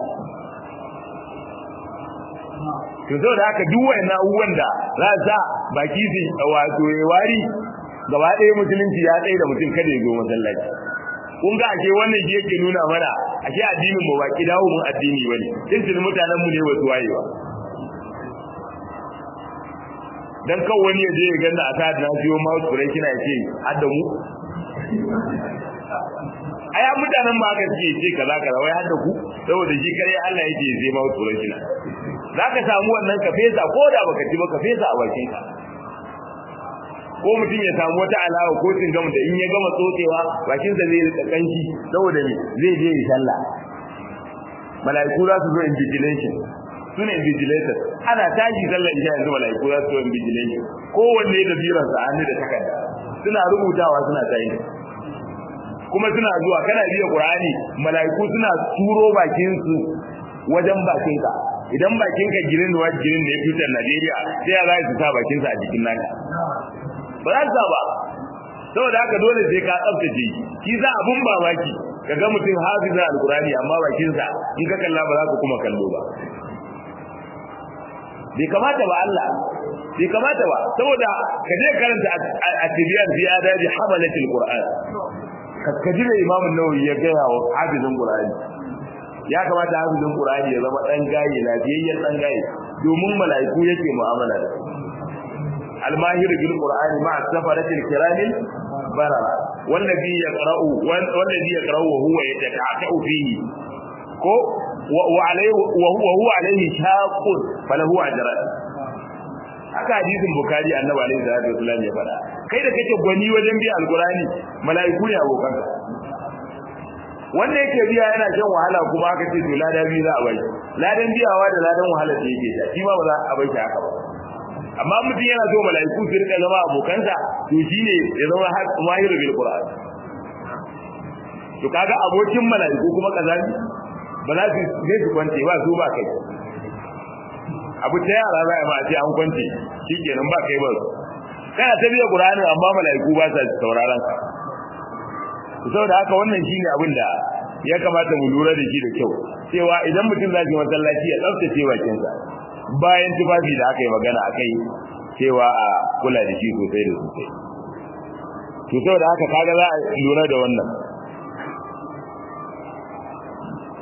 to zo da haka duk wani abubuwan da za sa baki su wato ya wari gaba ɗaya musulunci ya tsaye da mutum kada ya zo masallaci kun ga ashe wannan shi yake nuna mana ashe addinin mu baki dawo mun addini bane tuntun mutanen mu ne wasu wayewa dan kan wani ya je ya ganna a ta na siyo mouse spray kina ce hadda mu aya mutanen ma aka ce ce kaza kaza wai hadda ku saboda shi kare Allah yake zai mouse spray kina zaka samu wannan ka fesa ko da baka ci ba ka fesa a bakin ka ko mutum ya samu wata alawa ko cingam da in ya gama tsotsewa bakin sa zai rika kanshi saboda ne zai je ya sallah mala'iku za su zo invigilation su ne invigilators ana tashi sallar isha yanzu mala'iku za su zo invigilation kowanne da biransa hannu da takarda suna rubutawa suna tayi kuma suna zuwa kana biya qur'ani mala'iku suna turo bakin su wajen bakin ka idan bakin ka girin wa girin ne fitar Najeriya sai ya zai su sa bakin sa a jikin naka ba za su ba saboda haka dole sai ka tsaftace shi za abun mamaki kaga mutum hafiza alqur'ani amma bakin sa in ka kalla ba za ka kuma kallo ba bai kamata ba Allah bai kamata ba saboda ka je karanta a tibiyan fi adabi hamalatul qur'an ka ji mai imamu nawawi ya gaya wa hafizin qur'ani ya kamata hafizin qur'ani ya zama dan gaye lafiyayyen dan gaye domin mala'iku yake mu'amala da su الماهر بالقرآن مع السفرة الكرام بررا والذي يقرأ والذي يقرأ وهو يتكعكع فيه كو وعليه وهو وهو عليه شاق فله أجران haka hadisin bukari annabi alaihi salatu wasallam ya fada kai da kake gwani wajen biya alqurani mala'iku ne abokan wanda yake biya yana shan wahala kuma aka ce to ladan biya za a bai ladan biyawa da ladan wahala da yake sha shi ma ba za a bai shi haka ba amma mutum yana so mala'iku su rika zama abokansa to shine ya zama mahiru bil qur'an to kaga abokin mala'iku kuma kazani ba za su je su kwance ba su ba kai abu ta yara za a ma ce an kwance shikenan ba kai ba kana ta biya qur'ani amma mala'iku ba sa sauraron ka saboda haka wannan shine abin da ya kamata mu lura da shi da kyau cewa idan mutum zai masallaci ya tsaftace bakinsa bayan tufafi da aka yi magana a kai cewa a kula da shi sosai da sosai to saboda haka kaga za a lura da wannan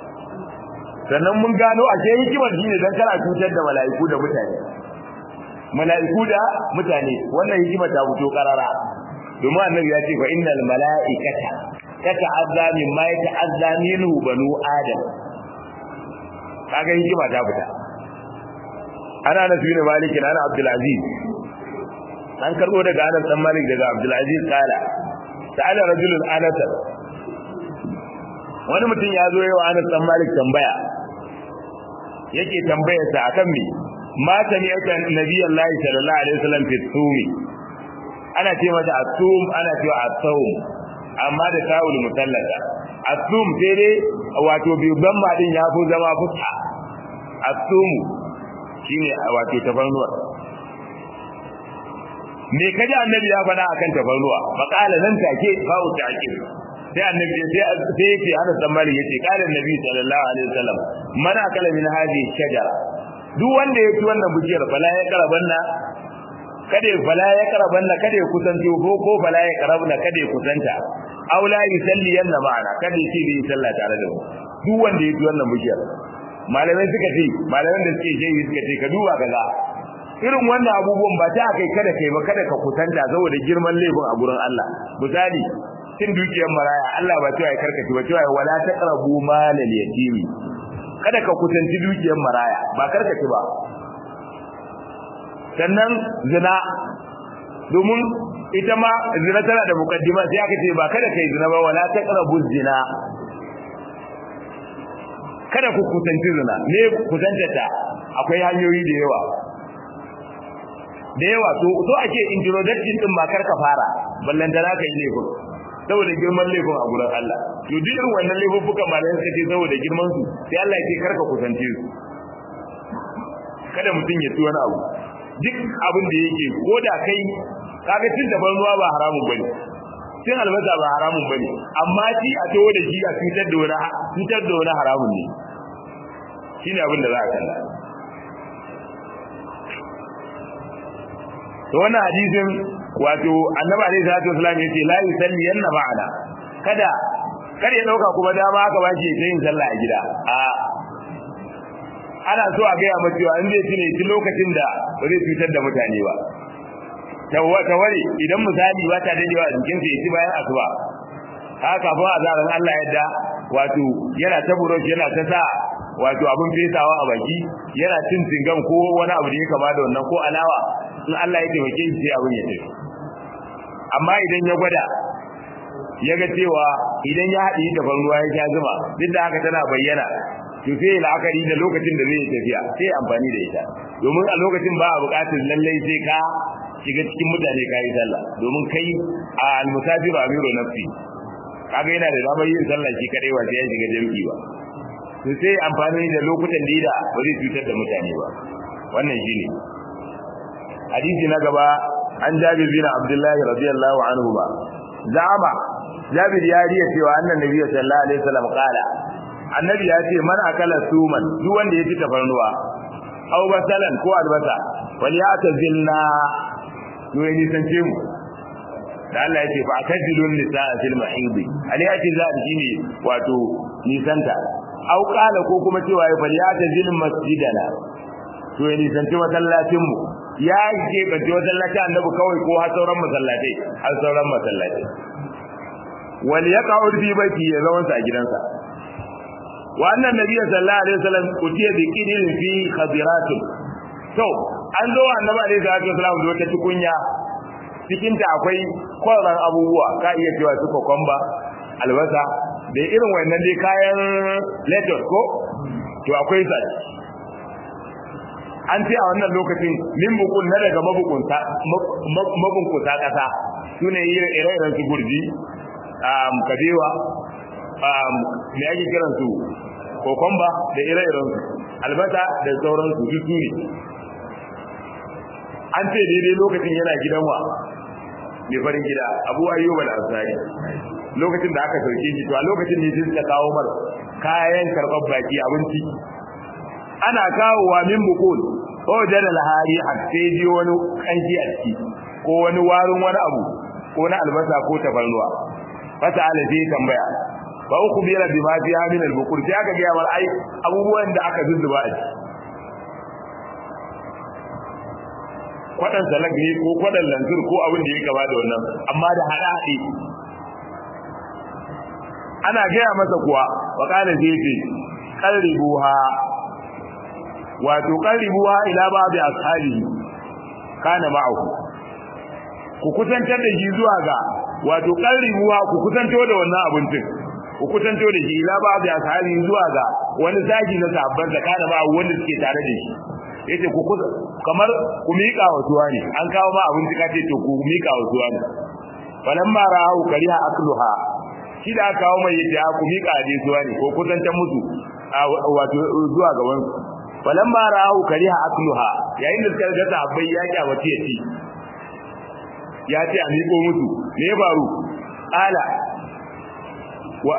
sannan mun gano a ce hikimar shi ne don kana cutar da mala'iku da mutane mala'iku da mutane wannan hikima ta fito karara domin annabi ya ce fa innal mala'ikata tata'azza mimma yata'azza minhu banu adam kaga hikima ta fita ana nasu bin malik ana abdul aziz an karbo daga anas dan malik daga abdul aziz kala sa'ala rajulun anas wani mutum ya zo yawa anas dan malik tambaya yake tambayar sa akan me ma sami'ata nabiyullahi sallallahu alaihi wasallam fi tsumi ana ce mata asum ana cewa asawm amma da tawul mutallaka asum sai dai wato bi ban din ya fi zama fuska asum shine wato tafarnuwa me kaji annabi ya faɗa akan tafarnuwa faqala nan take ba'u ta'kid sai annabi sai sai yake ana tsammani yace qala annabi sallallahu alaihi wasallam man akala min hadhihi shajara duk wanda ya ci wannan bujiyar fala ya karabanna kada ya fala ya karabanna kada ya kusanci ko ko fala ya karabna kada ya kusanta aw la yusalli yanna ma'ana kada ya ci bi sallah tare da mu duk wanda ya ci wannan bujiyar malamai suka ce malaman da suke shehi suka ce ka duba kaza irin wannan abubuwan ba ta kai kada kai ba kada ka kusanta saboda girman laifin a gurin Allah misali cin dukiyar maraya Allah ba cewa ya karkace ba cewa wala taqrabu malal yatimi kada ka kusanci dukiyar maraya ba karkace ba sannan zina domin ita ma zina tana da mukaddima sai aka ce ba kada kai zina ba wala taqrabu zina kada ku kusanci zina me kusanta ta akwai hanyoyi da yawa da yawa to so ake introduction din ma karka fara ballan da zaka yi laifin saboda girman laifin a gurin Allah to duk irin wannan laifuffukan malayan suka ce saboda girman su sai Allah ya ce karka kusance su kada mutum ya ci wani abu duk abin da yake ko da kai kaga cin da ruwa ba haramun bane cin albasa ba haramun bane amma ci a tawo da shi a cutar da wani cutar da wani haramun ne shine abin da za a kalla to wannan hadisin wato annabi alaihi salatu wasallam yace la yusalli yanna ma'ana kada kar ya dauka kuma dama aka ba shi yin sallah a gida a ana so a ga ya mace an zai tune shi lokacin da ba zai cutar da mutane ba tawwa tawari idan misali ba ta dadewa a jikin sa yaci bayan asuba haka kafin azaran Allah yadda wato yana ta burosh yana ta sa wato abin fesawa a baki yana cin tingam ko wani abu da ya kama da wannan ko alawa in Allah ya taimake shi sai abin ya tafi amma idan ya gwada ya ga cewa idan ya haɗi da ban ruwa ya sha zuma duk da haka tana bayyana to sai la'akari da lokacin da zai yi tafiya sai amfani da ita domin a lokacin ba a buƙatar lallai sai ka shiga cikin mutane ka yi sallah domin kai a almusafiru amiru nafsi kaga yana da damar yin sallah shi kadai ba sai ya shiga jami'i ba to sai amfani da lokutan da ba zai cutar da mutane ba wannan shine hadisi na gaba an jabir bin abdullahi radiyallahu anhu ba zama jabir ya riya cewa annan nabi sallallahu alaihi wasallam kala annabi ya ce man akala suman duk wanda ya ci tafarnuwa aw basalan ko albasa wal ya'tazilna to ya nisance mu da Allah ya ce fa akadilun nisaa fil mahidi aliyati za shine wato nisanta aw qala ko kuma cewa ya fal ya'tazil masjidana to ya nisanci masallacin mu ya ke bace masallacin annabi kawai ko har sauran masallatai har sauran masallatai wal yaqa'ud fi baiti ya zama sa gidansa wa annan nabiyyi sallallahu alaihi wasallam utiya bi qidin fi khadiratin to an zo annabi alaihi salatu wasallam da wata tukunya cikin ta akwai kwaran abubuwa ka iya cewa su kokomba albasa da irin wannan dai kayan lettuce ko to akwai sa an ce a wannan lokacin limbukun na daga mabukunta mabunkuta kasa sune ire-iren su gurji um, kabewa um, me ake kiran su kokomba da ire-iren su albasa da sauran su duk ne an ce daidai lokacin yana gidan wa mai farin gida abu ayyuba da ansari lokacin da aka sauke shi to a lokacin ne suka kawo mar kayan karɓar baki abinci ana kawowa min bukul ko jada lahari a sai ji wani kanki a ciki ko wani warin wani abu ko na albasa ko tafarnuwa fata ala sai tambaya ba uku biyar bi ma fi min al-bukur sai aka ga mar ai abubuwan da aka zuzzuba a ciki kwadan salak ne ko kwadan lanzur ko abin da ya gaba da wannan amma da hada hade ana gaya masa kuwa wa kana zai ce qarribuha wato qarribuha ila babi ashabi kana ma'ahu ku kusantar da shi zuwa ga wato qarribuha ku kusanto da wannan abincin ku kusanto da shi ila babi ashabi zuwa ga wani zagi na sabban da kana ma'ahu wanda suke tare da shi yace ku kusa kamar ku mika wa tuwa ne an kawo ma abinci kace to ku mika wa tuwa ne falamma ra'u kariha akluha shi da aka kawo mai yace ku mika je tuwa ne ko kusantar musu wato zuwa ga wani falamma ra'u kariha akluha yayin da suka ga sahabbai ya kyamace ya ci ya ce a miƙo musu me ya faru ala wa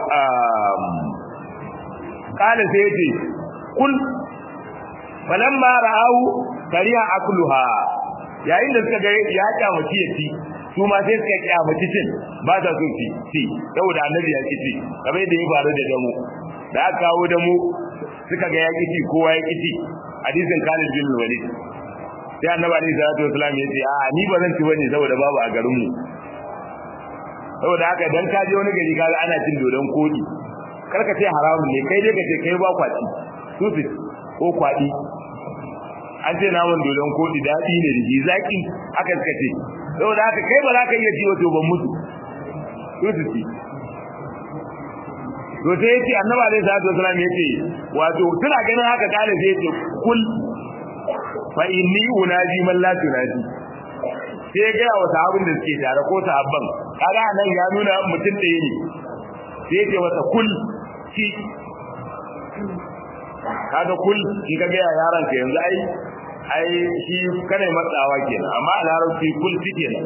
kala sai yace kul falamma ra'u kariha akluha yayin da suka ga ya kyamace ya ci su ma sai suka kyamaci cin ba ta so ci ci saboda annabi ya ci kamar yadda ya faru da damu da aka kawo damu suka ga ya ci kowa ya ci hadisin Khalid bin Walid sai annabi alaihi salatu wasallam ya ce a ni ba zan ci bane saboda babu a garin mu saboda haka dan ka je wani gari kaga ana cin dodon kodi karka ce haramun ne kai dai ka ce kai ba kwaci su su ko kwadi an ce naman dodon kodi daɗi ne da ji zaki aka suka ce saboda haka kai ba za ka iya ci wato ban mutu su su ci to sai yace annabi alaihi salatu wasallam yace wato tana ganin haka kale sai yace kul fa inni unaji man la tunaji sai ga wa sahabin da suke tare ko sahabban kaga nan ya nuna mutum ɗaya ne sai yace wata kul ci kaga kul in ka ga yaran ka yanzu ai ai shi kana matsawa kenan amma a larabci kul ci kenan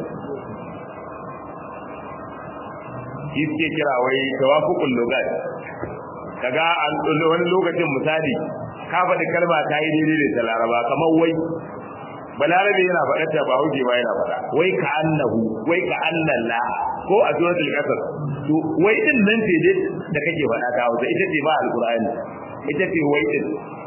shi suke kira wai tawafuqul lugat kaga wani lokacin misali ka faɗi kalma ta yi daidai da ta laraba kamar wai balarabe yana faɗa ta ba huje ba yana faɗa wai ka annahu wai ka annalla ko a suratul qasas to wai din nan ce dai da kake faɗa ta hausa ita ce ba alqur'ani ita ce wai din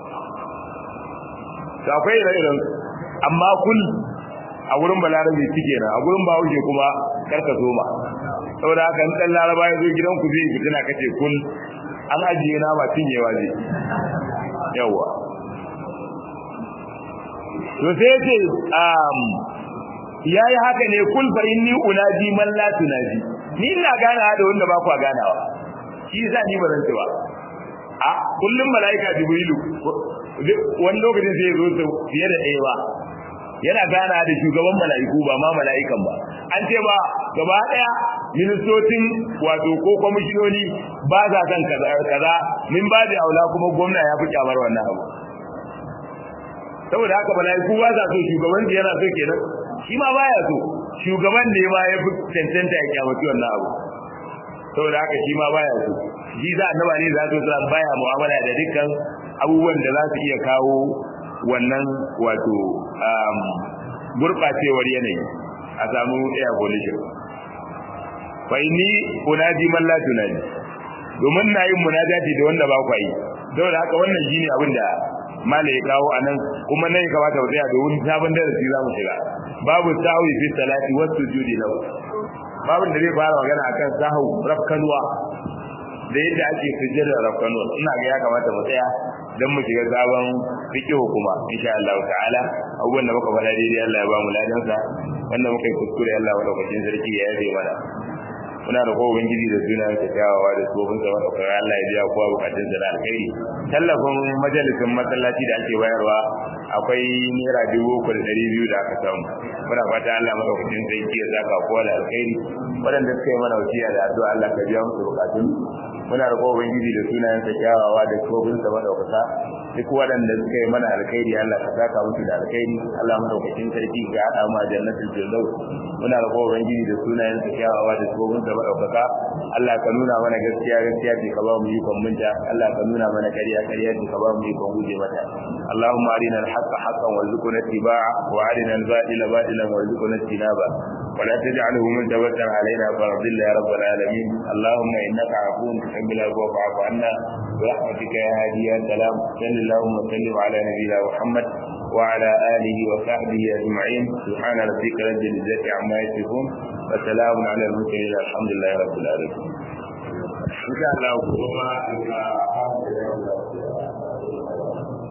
to akwai ire-iren amma kul a gurin balarabe suke na a gurin bahaushe kuma karka soma saboda haka in dan laraba ya zo gidan ku zai fitina kace kul an ajiye na ba cinyewa zai yawa to sai yace um yayi haka ne kul fa inni unaji man la tunaji ni ina gana da wanda ba ku ganawa shi yasa ni ba zan ci ba a kullum malaika jibrilu wani lokacin sai ya zo fiye da ɗaya ba yana gana da shugaban mala'iku ba ma mala'ikan ba an ce ba gaba daya ministocin wato ko kwamishinoni ba za kan kaza min ba da aula kuma gwamna ya fi kyamar wannan abu saboda haka mala'iku ba za so shugaban yana so kenan shi ma baya so shugaban ne ma ya fi cancanta ya kyamaci wannan abu saboda haka shi ma baya so shi za a naba ne za su baya mu'amala da dukkan abubuwan da za su iya kawo wannan wato gurɓacewar yanayi a samu air pollution fa inni unaji man la tunaji domin na yin munajati da wanda ba kwa yi saboda haka wannan shine abin da mala ya kawo a nan kuma nan ya kamata mu tsaya domin sabon darasi za mu shiga babu sahwi fi salati wa sujudi lahu babin da zai fara magana akan sahu rafkanuwa da yadda ake sujjada rafkanuwa ina ga ya kamata mu tsaya dan mu shiga sabon fiqh kuma insha Allah ta'ala abubuwan da muka faɗa daidai Allah ya ba mu ladan sa wanda muka yi kuskure Allah madaukakin sarki ya yabe mana muna da kowa ubangiji da suna ta kyawawa da tsofin sa madaukakin Allah ya biya kowa bukatun sa da alkhairi tallafin majalisin masallaci da ake bayarwa akwai naira dubu uku da ɗari biyu da aka samu muna fata Allah madaukakin sarki ya saka kowa da alkhairi waɗanda suka yi mana wasiya da addu'a Allah ka biya musu bukatun muna da kowa ubangiji da sunayen sa kyawawa da tsofin sa madaukaka duk waɗanda suka yi mana alkhairi Allah ka saka musu da alkhairi Allah madaukakin sarki ga hada mu a jannatul firdaus muna da kowa ubangiji da sunayen sa kyawawa da tsofin sa madaukaka Allah ka nuna mana gaskiya gaskiya ce ka ba mu ikon munta Allah ka nuna mana ƙarya ƙarya ce ka ba mu ikon guje mata Allahumma arina al-haqqa haqqan warzuqna ittiba'a wa arina al-batila batilan warzuqna ijtinaba ولا تجعله ملتبسا علينا فرضل يا رب العالمين اللهم انك عفو تحب العفو فاعف عنا برحمتك يا هادي يا سلام صل اللهم وسلم على نبينا محمد وعلى آله وصحبه أجمعين سبحان ربك رب العزة عما يصفون وسلام على المرسلين الحمد لله رب العالمين إن شاء الله